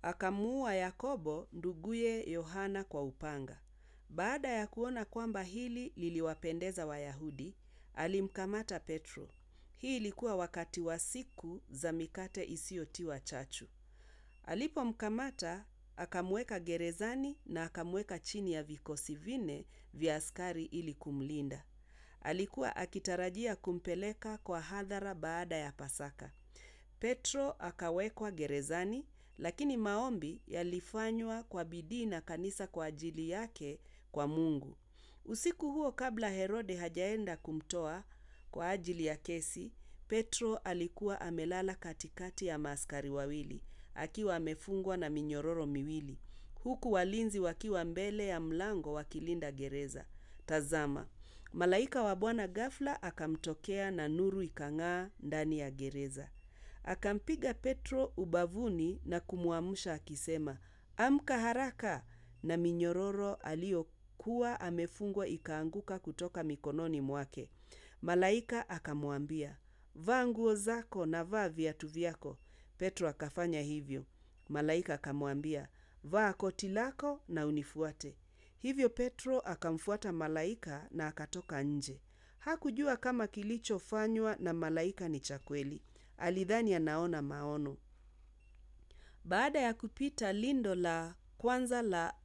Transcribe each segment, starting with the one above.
akamuua Yakobo nduguye Yohana kwa upanga. Baada ya kuona kwamba hili liliwapendeza Wayahudi, alimkamata Petro. Hii ilikuwa wakati wa siku za mikate isiyotiwa chachu. Alipomkamata, akamweka gerezani na akamweka chini ya vikosi vinne vya askari ili kumlinda. Alikuwa akitarajia kumpeleka kwa hadhara baada ya Pasaka. Petro akawekwa gerezani, lakini maombi yalifanywa kwa bidii na kanisa kwa ajili yake kwa Mungu. Usiku huo kabla Herode hajaenda kumtoa kwa ajili ya kesi, Petro alikuwa amelala katikati ya maaskari wawili, akiwa amefungwa na minyororo miwili, huku walinzi wakiwa mbele ya mlango wakilinda gereza. Tazama, malaika wa Bwana ghafla akamtokea na nuru ikang'aa ndani ya gereza. Akampiga Petro ubavuni na kumwamsha akisema, Amka haraka! Na minyororo aliyokuwa amefungwa ikaanguka kutoka mikononi mwake. Malaika akamwambia, Vaa nguo zako na vaa viatu vyako. Petro akafanya hivyo. Malaika akamwambia, Vaa koti lako na unifuate. Hivyo Petro akamfuata malaika na akatoka nje. Hakujua kama kilichofanywa na malaika ni cha kweli. Alidhani anaona maono. Baada ya kupita lindo la kwanza la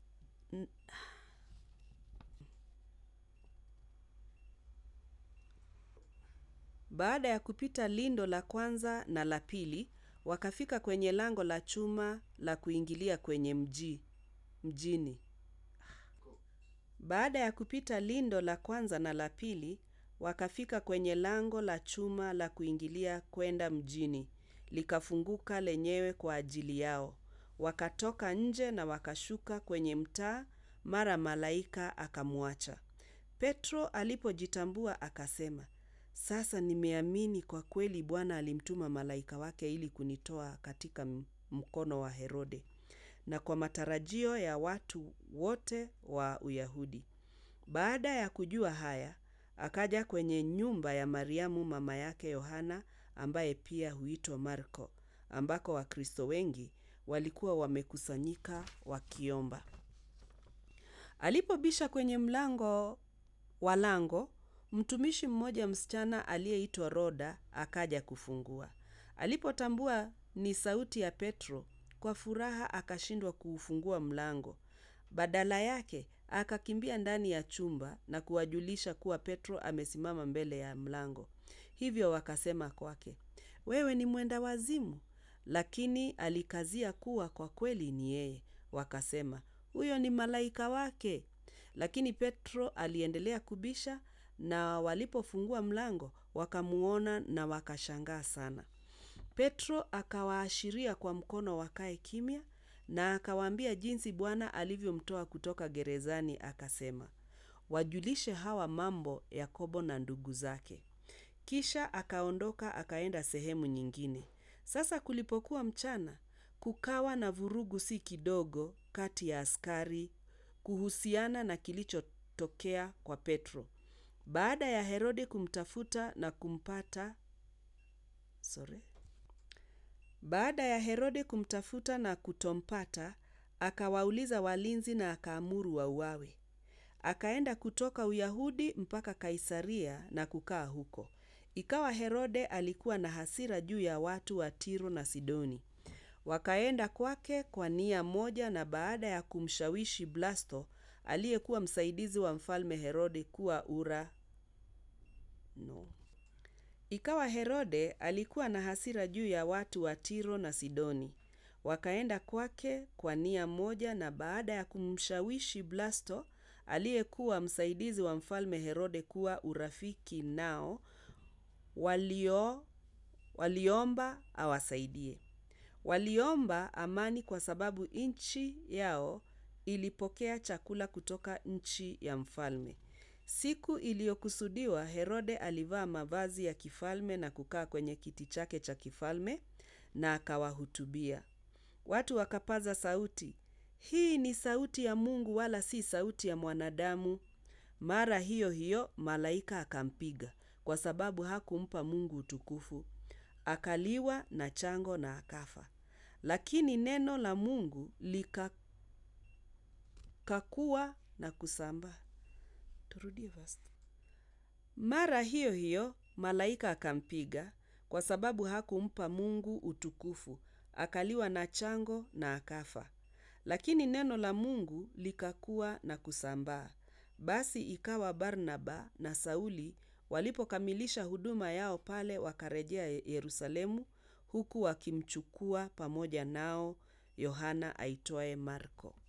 Baada ya kupita lindo la kwanza na la pili, wakafika kwenye lango la chuma la kuingilia kwenye mji, mjini. Baada ya kupita lindo la kwanza na la pili, wakafika kwenye lango la chuma la kuingilia kwenda mjini. Likafunguka lenyewe kwa ajili yao. Wakatoka nje na wakashuka kwenye mtaa, mara malaika akamwacha. Petro alipojitambua akasema, sasa nimeamini kwa kweli Bwana alimtuma malaika wake ili kunitoa katika mkono wa Herode na kwa matarajio ya watu wote wa Uyahudi. Baada ya kujua haya, akaja kwenye nyumba ya Mariamu mama yake Yohana ambaye pia huitwa Marko, ambako Wakristo wengi walikuwa wamekusanyika wakiomba. Alipobisha kwenye mlango wa lango, mtumishi mmoja msichana aliyeitwa Roda akaja kufungua. Alipotambua ni sauti ya Petro, kwa furaha akashindwa kuufungua mlango. Badala yake, akakimbia ndani ya chumba na kuwajulisha kuwa Petro amesimama mbele ya mlango. Hivyo wakasema kwake, wewe ni mwenda wazimu, lakini alikazia kuwa kwa kweli ni yeye. Wakasema, huyo ni malaika wake. Lakini Petro aliendelea kubisha na walipofungua mlango, wakamuona na wakashangaa sana. Petro akawaashiria kwa mkono wakae kimya na akawaambia jinsi Bwana alivyomtoa kutoka gerezani akasema, wajulishe hawa mambo Yakobo na ndugu zake. Kisha akaondoka akaenda sehemu nyingine. Sasa kulipokuwa mchana, kukawa na vurugu si kidogo kati ya askari kuhusiana na kilichotokea kwa Petro. Baada ya Herode kumtafuta na kumpata sorry. Baada ya Herode kumtafuta na kutompata, akawauliza walinzi na akaamuru wauawe. Akaenda kutoka Uyahudi mpaka Kaisaria na kukaa huko. Ikawa Herode alikuwa na hasira juu ya watu wa Tiro na Sidoni. Wakaenda kwake kwa nia moja na baada ya kumshawishi Blasto aliyekuwa msaidizi wa mfalme Herode kuwa ura no. Ikawa Herode alikuwa na hasira juu ya watu wa Tiro na Sidoni. Wakaenda kwake kwa nia moja na baada ya kumshawishi Blasto aliyekuwa msaidizi wa mfalme Herode kuwa urafiki nao walio waliomba awasaidie. Waliomba amani kwa sababu nchi yao ilipokea chakula kutoka nchi ya mfalme. Siku iliyokusudiwa, Herode alivaa mavazi ya kifalme na kukaa kwenye kiti chake cha kifalme na akawahutubia. Watu wakapaza sauti, hii ni sauti ya Mungu wala si sauti ya mwanadamu. Mara hiyo hiyo malaika akampiga kwa sababu hakumpa Mungu utukufu. Akaliwa na chango na akafa. lakini neno la Mungu likakua na kusambaa. Turudie verse. Mara hiyo hiyo malaika akampiga kwa sababu hakumpa Mungu utukufu, akaliwa na chango na akafa. Lakini neno la Mungu likakua na kusambaa. Basi ikawa Barnaba na Sauli walipokamilisha huduma yao pale wakarejea Yerusalemu huku wakimchukua pamoja nao Yohana aitwaye Marko.